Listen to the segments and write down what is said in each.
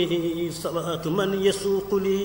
عليه صلاة من يسوق لي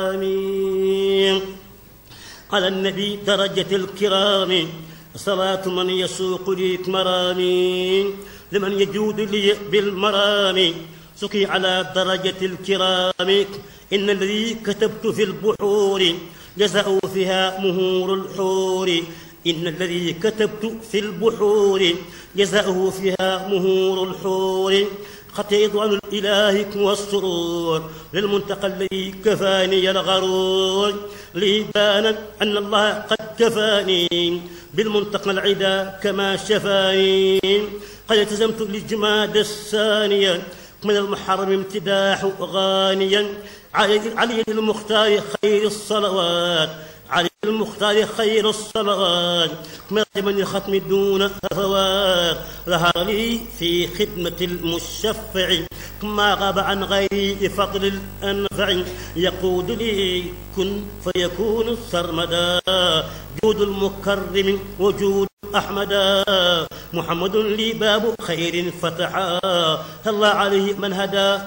مرامي على النبي درجة الكرام صلاة من يسوق لي مرامي لمن يجود لي بالمرام سقي على درجة الكرام إن الذي كتبت في البحور جزاء فيها مهور الحور إن الذي كتبت في البحور جزاؤه فيها مهور الحور خطيط عن الإله والسرور للمنتقى الذي كفاني الغرور لي بان أن الله قد كفاني بالمنتقى العدا كما شفاني قد التزمت للجماد الثانية من المحرم امتداح غانيا علي المختار خير الصلوات علي المختار خير الصلوات من الختم دون هفوات ظهر لي في خدمة المشفع ما غاب عن غيري فضل الأنفع يقود لي كن فيكون سرمدا جود المكرم وجود أحمدا محمد لي باب خير فتحا الله عليه من هدى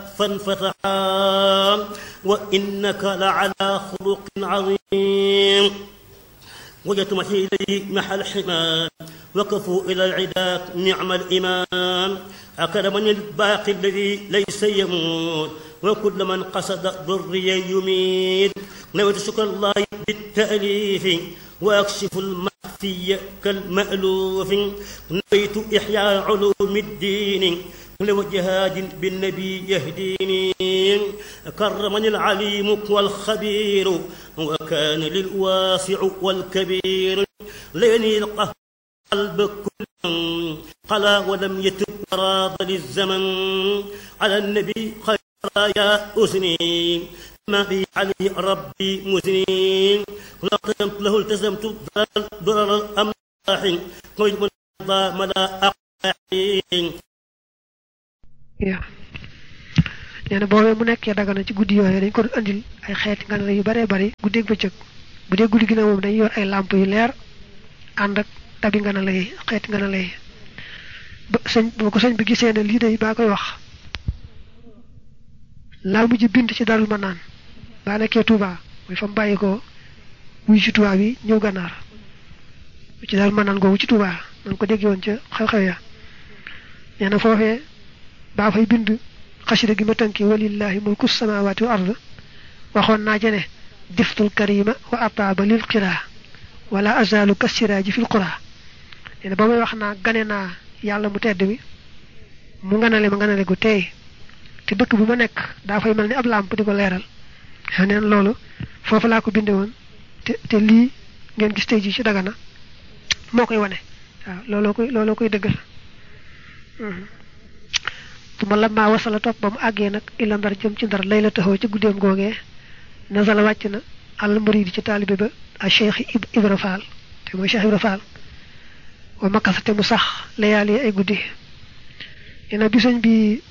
فانفتحا وإنك لعلى خلق عظيم وجدت محي إليه محل حمام وقفوا إلى العداء نعم الإمام أكرمني الباقي الذي ليس يموت وكل من قصد ضري يميت نويت شكر الله بالتأليف وأكشف المخفي كالمألوف نويت إحياء علوم الدين لوجهاد بالنبي يهديني كرمني العليم والخبير وكان للواسع والكبير ليني القلب كل قلا ولم يتب راض للزمن على النبي خير يا أسني ما بي عليه ربي مزني لقيمت له التزمت ضرر الأملاح ويجب الله ملا أقاحين yaa nee na boobee mu nekkee dagana ci guddi yooyu dañ ko andil ay xeeti ngànnaar yu baree bari guddeeg bëccëg bu dee guddi gi nag moom dañuy yor ay làmp yu leer ànd ak tabi ngànnaar yi xeeti ngànnaar yi ba sëñ ba ko sëñ bi gisee ne lii day baa koy wax laa mujj bind ci darul ma naan baa nekkee Touba muy fa mu bàyyi ko wuy ci Touba bi ñëw gànnaar ci darul ma naan googu ci Touba nan ko dégg woon ca xew-xew ya nee na foofee baa fay bind xasida gi ma tënki walillahi mulku samawati wa ard waxoon naa jene diftul karima wa ataaba lil qiraa wala azalu kasiraaji fil qura nee na ba may wax naa gane naa yàlla mu tedd mi mu nganale ma nganale gu tey te dëkk bu ma nekk daa fay mel ni ab làmp di ko leeral neen loolu foofu laa ko binde woon te te lii ngeen gis tey ji ci dagana moo koy wane waaw looloo koy looloo koy dëggal su ma lammaa wasala topp ba mu àggee nag illa ndar jëm ci ndar lay la taxaw ci guddeem googee nasala wàcc na àll muridi ci taalibe ba a cheikh ibra faal te mooy cheikh ibra faal wa makasa te mu sax layaal yi ay guddi yena bi sëñ bi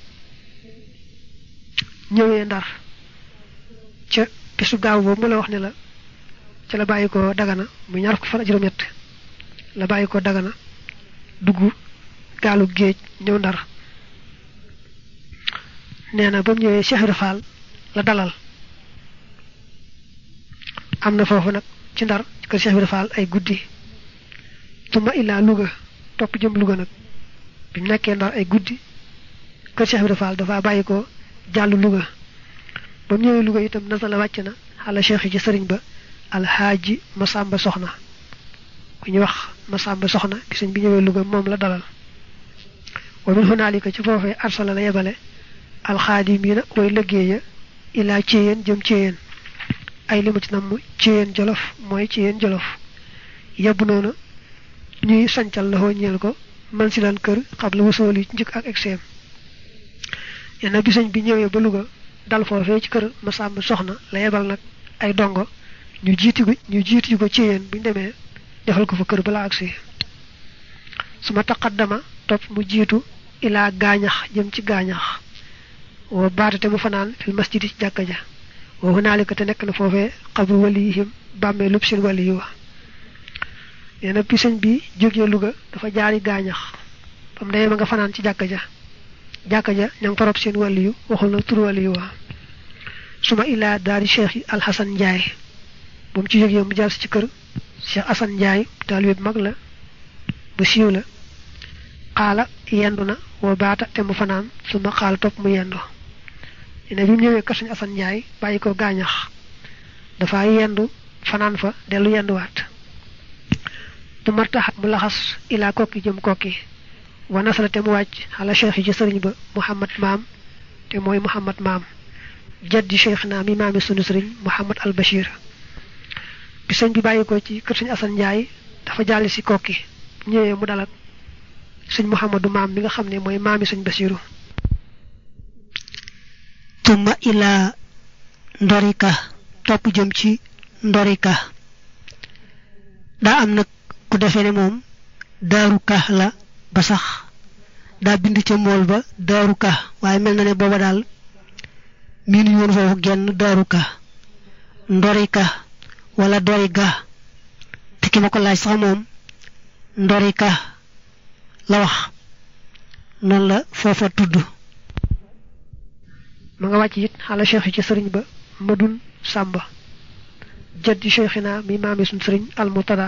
ñëwee ndar ca bisu gaaw boobu mu la wax ne la ca la bàyyi ko dagana mu ñaar ko fan juróom-ñett la bàyyi ko dagana dugg gaalu géej ñëw ndar nee na ba mu ñëwee Cheikh Ibra Fall la dalal am na foofu nag ci ndar kër Cheikh Ibra Fall ay guddi tuma illaa Louga topp jëm Louga nag bi mu nekkee ndar ay guddi kër Cheikh Ibra Fall dafa bàyyi ko jàll Louga ba mu ñëwee Louga itam nasa la wàcc na xala cheikh yi ci sëriñ ba alxaaji Masamba Soxna ku ñu wax Masamba Soxna bi sëñ bi ñëwee Louga moom la dalal wa min hunaalika ci foofee arsala la yebale alxaadimiina way liggéeya ilaa céyeen jëm céyeen ay limu ci namm céyeen jolof mooy céyeen jolof yebb noonu ñuy sancal la xoo ñeel ko man si lan kër xam la wasool yi njëkk ak exeem yenn bi sëñ bi ñëwee ba Louga dal foofee ci kër Masamba Soxna la yebal nag ay dongo ñu jiiti ko ñu jiiti ko céyeen bu ñu demee defal ko fa kër balaa agsi su ma taqaddama topp mu jiitu ilaa gaañax jëm ci gaañax wa baatate mu fanaan fil masjidi ci jàkka ja wa hunaalika te nekk na foofee xabru waliyihim bàmmee lub seen wali yi wa nee na bi sëñ bi jógee Louga dafa jaari gaañax bam demee ma nga fanaan ci jàkka ja jàkka ja ña ngi fa rob seen wali yu waxul na tur wali yu wa suma ilaa daari cheikh yi alxasan njaay moom ci jógee mu jaar si ci kër cheikh asan njaay taalibe bu mag la bu siiw la xaala yendu na woo baata te mu fanaan suma xaala topp mu yendu ne bi mu ñëwee kër suñu asan njaay bàyyi ko gaañax dafa yendu fanaan fa dellu yenduwaat du martaxat mu laxas ilaa kokki jëm kokki wa nasala te mu wàcc xala cheikh yi ci sëriñ ba muhammad maam te mooy muhammad maam jaddi cheikh naa mi maami sunu sëriñ muhammad al bashir bi sëñ bi bàyyi ko ci kër suñu asan njaay dafa jàll si kokki ñëwee mu dalak sëñ muhammadu maam mi nga xam ne mooy maami sëñ basiru tumma ilaa ndorika topp jëm ci ndorika daa am nag ku defee ne moom daaru ka la ba sax daa bind ca mool ba daaru ka waaye mel na ne booba daal miinu yoon foofu genn daaru ka ndorika wala doriga te ki ma ko laaj sax moom ndorika la wax noonu la foofa tudd ma nga wàcc it xala cheikh yi ci sëriñ ba madun sàmba jaddi cheikhina mi maami suñ sëriñ almutada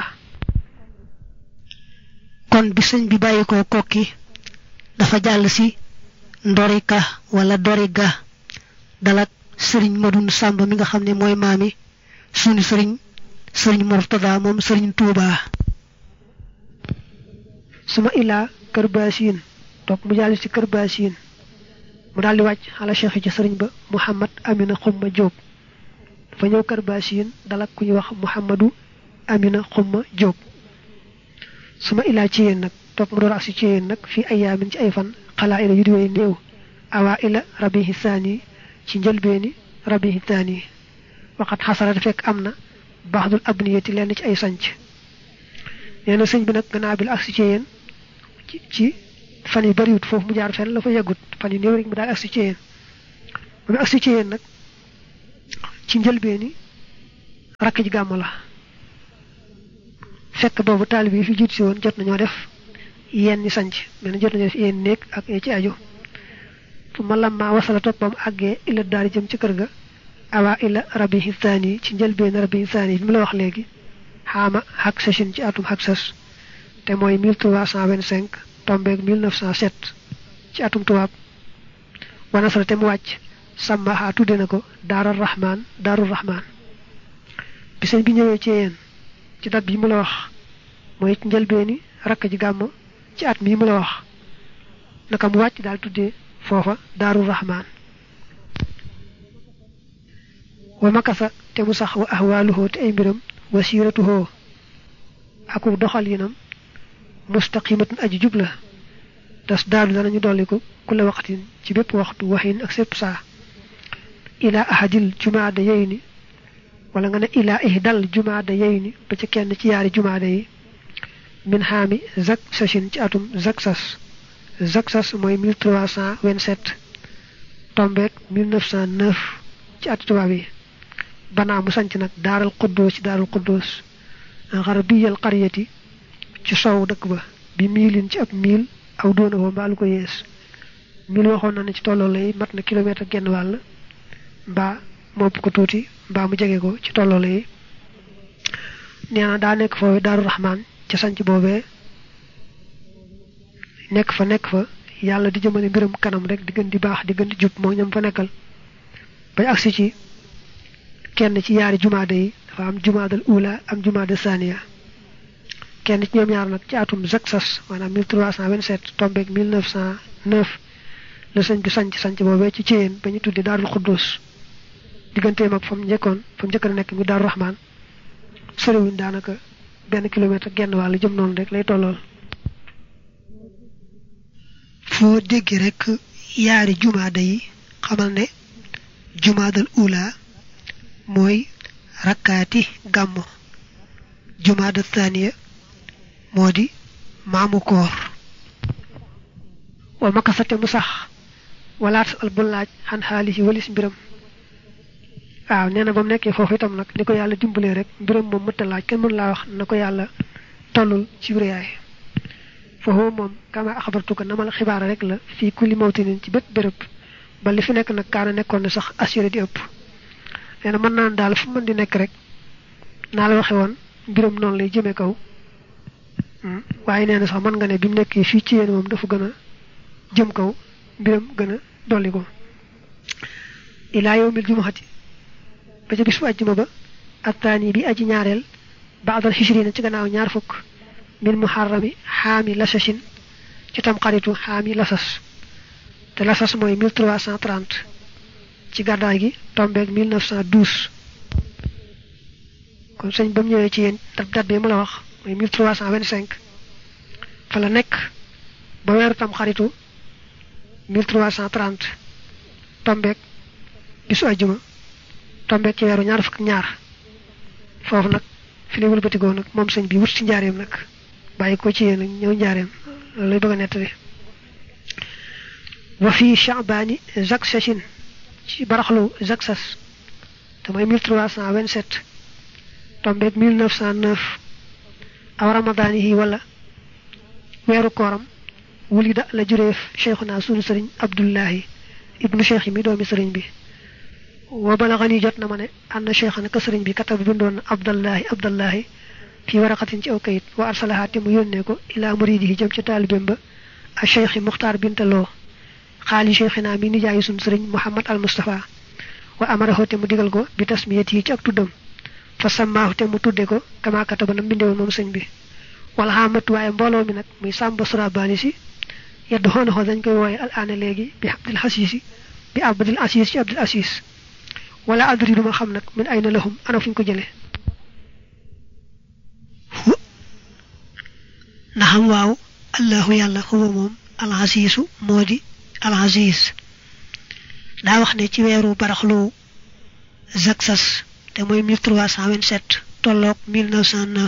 kon bi sëñ bi bàyyi ko kokki dafa jàll si ndorika wala doriga dalak sëriñ madun sàmba mi nga xam ne mooy maami sunu sëriñ sëriñ murtada moom sëriñ tuuba suma ilaa kër baasiin toog mu jàll si kër baasiin mu daal di wàcc xala cheikh yi ci sëriñ ba muhammad amina xumma jóob dafa ñëw kër baasiin dalak ku ñuy wax muhammadu amina xumma jóob suma ilaa ci yéen nag toog mu door agsi ci yéen nag fii ayaamin ci ay fan xalaa ila yu di way néew awaa ila rabihi saani ci njëlbeeni rabihi saani waxat xasara fekk am na baaxdul abniyati lenn ci ay sanc nee na sëñ bi nag gannaaw bi la agsi ci yéen ci ci fan yu bariwut foofu mu jaar fenn la fa yeggut fan yu néew rek mu daal agsi ci yéen ba mu agsi ci yéen nag ci njëlbeeni rakk ji gàmm la fekk boobu taalib yi fi jiit si woon jot nañoo def yenn ni sanc mel na jot nañoo def yenn néeg ak ci aju fu ma lamma wasala toppam àggee illa daari jëm ci kër ga awa illa rabihi thani ci njëlbeen rabihi thani bi mu la wax léegi xaama xak sachin ci atum xak sas te mooy 1325 tombeeg 1907 ci atum tubaab wanasara te mu wàcc sàmmaxaa tudde na ko daaral rahman daarul rahman bi sëñ bi ñëwee ci yéen ci dat bi mu la wax mooy ci njëlbeeni rakk ji gàmm ci at mii mu la wax naka mu wàcc daal tuddee foofa daarul rahman wa makasa te mu sax wa ahwaaluhoo te ay mbiram wa siiratuhoo aku doxalinam mustaqimatun aji jubla tas daadu danañu dolliku kulla waqtin ci bépp waxtu waxin ak sépp saa ila ahadil jumaada yey ni wala nga ne ila ihdal jumaada yey ni ba ca kenn ci yaari jumaada yi min xaami zak sachin ci atum zak sas zak sas mooy 1327 tombeek 1909 ci at tubaab yi banaa mu sanc nag daaral quddoos ci daaral quddoos xarbiyal qaryati ci sow dëkk ba bi miilin ci ab miil aw doona ko mbaa lu ko yees miil waxoon na ne ci tolloo lay mat na kilomètre genn wàll mbaa mopp ko tuuti mbaa mu jege ko ci tolloo lay nee na daa nekk foofu daaru raxmaan ca sanc boobee nekk fa nekk fa yàlla di jëmale mbiram kanam rek di gën di baax di gën di jub moo ñam fa nekkal bañ agsi ci kenn ci yaari jumaada yi dafa am jumaadal ula am jumaada saniya kenn ci ñoom ñaar nag ci atum zaksas maanaam 1327 tombeeg 1909 la sëñ bi sanc sanc boobee ci céyeen ba ñu tuddi daarul xuddus digganteem ak fa mu njëkkoon fa mu njëkk a nekk mi daaru raxmaan soriwuñ daanaka benn kilomètre genn wàll jëm noonu rek lay tollool foo dégg rek yaari jumaada yi xamal ne jumaadal ula mooy rakkaati gàmmo jumaada thaniya moo di maamu koor wa makasate mu sax walaat al bu laaj xan xaalis yi walis mbiram waaw nee na ba mu nekkee foofu itam nag ni ko yàlla dimbalee rek mbiram moom mëtta laaj kenn mën laa wax na ko yàlla tollul ci wérayaay foofu moom kama axabartuka na ma la xibaara rek la fii kulli mawtinin ci bépp béréb ba li fi nekk nag kaana nekkoon na sax assuré di ëpp nee na mën naan daal fu mën di nekk rek naa la waxe woon mbiram noonu lay jëme kaw waaye nee na sax mën nga ne bi mu nekkee fii ci yéen moom dafa gën a jëm kaw mbiram gën a dolli ko ilaa yawmil jumuhati ba ca bis bu àjjuma ba attaani bi aji ñaareel baadal xishrina ci gannaaw ñaar fukk min muharrami xaami lasashin ci tam xaritu xaami lasas te lasas mooy 1330 ci gàddaay gi tombeeg 1912 kon sëñ ba mu ñëwee ci yéen dat dat bi mu la wax mooy 1325 fa la nekk ba weeru tam xaritu 1330 tombeeg bisu àjjuma tombeeg ci weeru ñaar fukk ñaar foofu nag fi lay wëlbatigoo nag moom sëñ bi wut ci njaareem nag bàyyi ko ci yéen ñëw njaareem loolu lay bëgg a nettali wa fi chaabani zaksashin ci baraxlu zaksas te mooy 1327 tombeeg 1909 aw ramadaani yi wala weeru kooram wulida la jureef cheikhuna sunu sëriñ abdullahi ibnu cheikh yi mi doomi sëriñ bi wa balaxani jot na ma ne ànd cheikhana ka sëriñ bi katab bindoon na abdallahi abdallahi fi waraqatin ci aw kayit wa arsalaha te mu yónnee ko ilaa muridihi jëm ci taalibeem ba a cheikh muxtaar bintaloo xaali cheikhina mi nijaayi sunu sëriñ muhammad al mustafa wa amarahu te mu digal ko bi tasmiyat yi ci ak tuddam fa sammaahu te mu tudde ko kama kataba na mbindewoon moom sëñ bi wala xamat waaye mbooloo mi nag muy sàmba surabaani si yedd xoonaxoo dañ koy wooye al aana léegi bi abdil xasiisi bi abdil asiis ci abdil asiis wala adri duma xam nag min ay na lahum ana fuñ ko jële na xam waaw allahu yàlla huwa moom alxasiisu moo di alxasiis daa wax ne ci weeru baraxlu zaksas te mooy 1327 tolloog 1909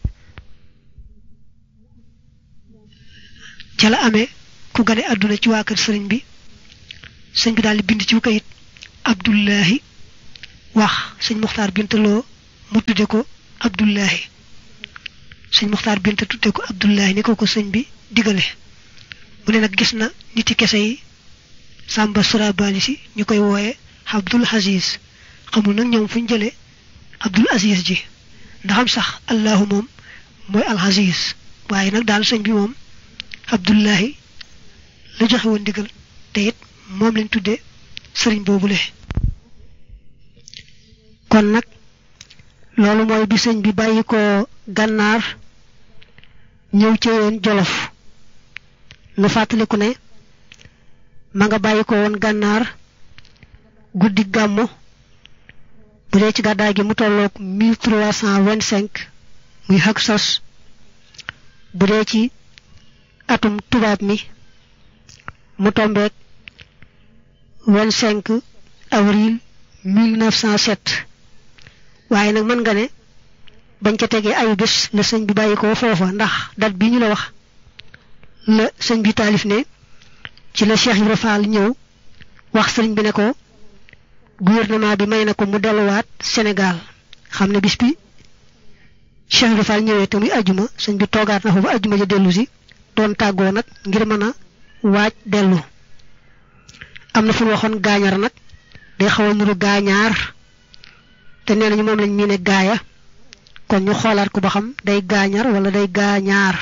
ca la amee ku gane àdduna ci waa kër sëriñ bi sëñ bi daal di bind ci kayit abdullahi wax sëñ muxtaar bintaloo mu tudde ko abdullahi sëñ muxtaar bint tudde ko abdullahi ni ko ko sëñ bi digale mu ne nag gis na niti kese yi sàmba surabaani si ñu koy wooye abdul aziz xamul nag ñoom fu ñu jëlee abdul aziz ji ndaxam sax allahu moom mooy al aziz waaye nag daal sëñ bi moom abdullahi la joxe woon ndigal te it moom lañ tuddee sëriñ boobule kon nag loolu mooy bi sëñ bi bàyyi ko gànnaar ñëw ci woon jolof lu fàttaliku ne ma nga bàyyi ko woon gànnaar guddi gàmmu bu dee ci gàddaay gi mu tolloog 1325 muy xag sos bu dee ci atum tubaab mi mu tombeeg 25 avril 1907 waaye nag mën nga ne bañ ca tegee ayu bés la sëñ bi bàyyi ko foofa ndax date bi ñu la wax la sëñ bi taalif ne ci la Cheikh Ibra Fall ñëw wax sëriñ bi ne ko gouvernement bi may na ko mu delluwaat Sénégal xam ne bis bi Cheikh Ibra Fall ñëwee te muy ajjuma sëñ bi toogaat na fa ba ajjuma ja dellu si doon tàggoo nag ngir mën a waaj dellu am na fu ñu waxoon gaañar nag day xaw a nuru gaañaar te nee nañu moom lañ miine gaaya kon ñu xoolaat ko ba xam day gaañar wala day gaañaar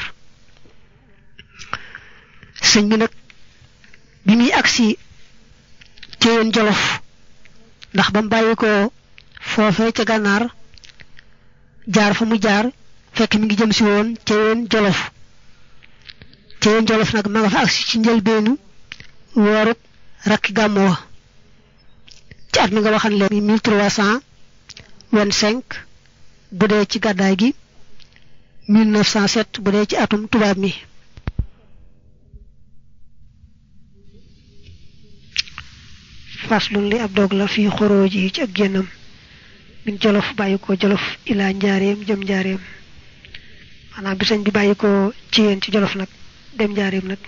sëñ bi nag bi muy agsi ci yoon jolof ndax ba mu bàyyi ko foofee ca gànnaar jaar fa mu jaar fekk mi ngi jëm si woon ca yoon jolof ca yoon jolof nag ma nga fa agsi ci njëlbeenu weeru rakki gàmmu wa ci at mi nga waxan leen mi mille trois cent vingt-cinq bu dee ci gàddaay gi mille neuf cent sept bu dee ci atum tubaab mi faslun li ab dog la fii xorooji yi ci ak génnam min jolof bàyyi ko jolof ilaa njaareem jëm njaareem maanaam bi sëñ bi bàyyi ko ci yéen ci jolof nag dem njaareem nag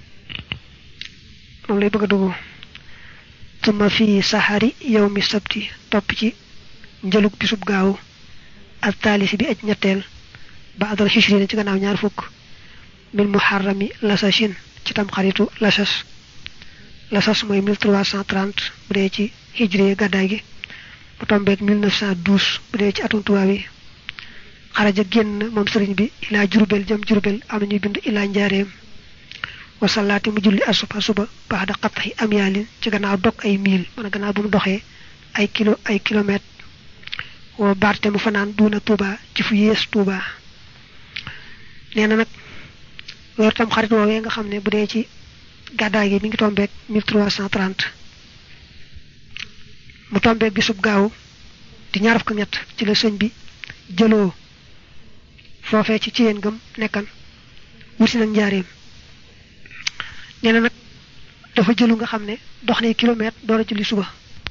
moom lay bëgg a dugg tuma fii saxari yow mi sabti topp ci njëlug bisub gaaw ak taalisi bi aj ñetteel ba adal xishrina ci gannaaw ñaar fukk min muharrami lasashin ci tam xaritu lasas lasas mooy 1330 bu dee ci hijri gàddaay gi mu tombeeg 1912 bu dee ci atum tubaab yi xaraja génn moom sëriñ bi ilaa jurubel jëm jurubel am na ñuy bind ilaa njaareem wasalaati mu julli asuba suba baax da xattaxi am yaalin ci gannaaw dog ay miil man gannaaw bu mu doxee ay kilo ay kilomètre woo baarte mu fanaan duuna Touba ci fu yées Touba nee na nag loolu tam xarit woowee nga xam ne bu dee ci gàddaay gi mi ngi tombeeg 1330 mu tombeeg bisub gaaw di ñaar fukk ñett ci la sëñ bi jëloo foofee ci ci yéen gëm nekkan wuti nag njaareem nee na nag dafa jëlu nga xam ne dox na kilomètre door a julli suba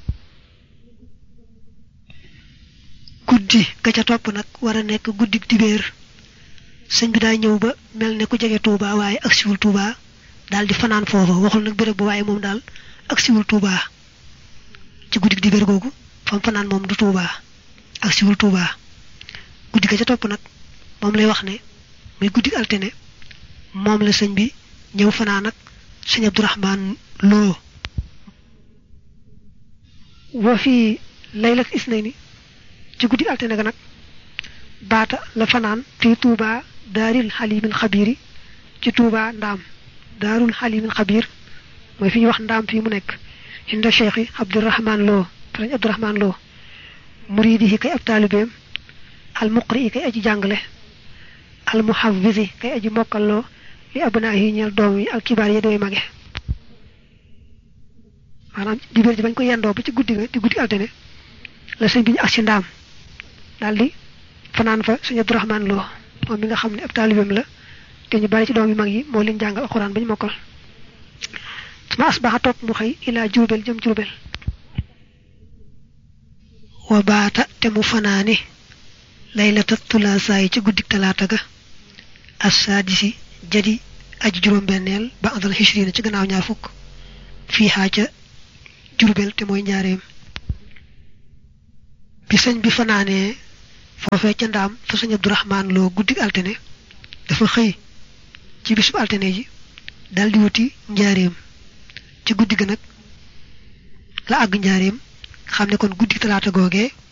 guddi ga ca topp nag war a nekk guddi dibéer sëñ bi daa ñëw ba mel ne ku jege Touba waaye ak siwul Touba daal di fanaan foofa waxul nag béréb bu waaye moom daal ak siwul Touba ci guddi dibéer googu fam fanaan moom du Touba ak siwul Touba guddi ga ca topp nag moom lay wax ne muy guddi altine moom la sëñ bi ñëw fanaan ak sëñ Abdourahman Lo wa fii laylat isnayni ci guddi altine ga nag baata la fanaan fii Touba daaril xalimil xabiiri ci Touba ndaam daarul xalimil xabiir mooy fi ñuy wax ndaam fii mu nekk inda cheikh yi Abdourahman Lo sëñ Abdourahman Lo muridi yi kay ab taalibeem al muqri yi kay aji jàngale al muhafisi kay aji mokkalloo li abnaa yi ñeel doom yi al kibaar yi dooy mage maanaam dibéer ji bañ ko yendoo ba ci guddi ga di guddi altine la sëñ bi ñu ak si ndaam daal di fanaan fa sëñ Abdourahman Lo moom mi nga xam ne ab taalibeem la te ñu bari ci doom yu mag yi moo leen jàngal alxuraan ba ñu mokkal suma asbaxa topp mu xëy ilaa jurbel jëm jurbel wa baata te mu fanaane laylata tulaasaa yi ci guddik talaata ga assaadisi jadi aji juróom-benneel ba andal xishrina ci gannaaw ñaar fukk fii xaa ca jurbel te mooy njaareem bi sëñ bi fanaanee foofee ca ndaam fa sëñ Abdourahman Lo guddik altine dafa xëy ci bisub altine ji dal di wuti njaareem ci guddi ga nag la àgg njaareem xam ne kon guddi talaata googee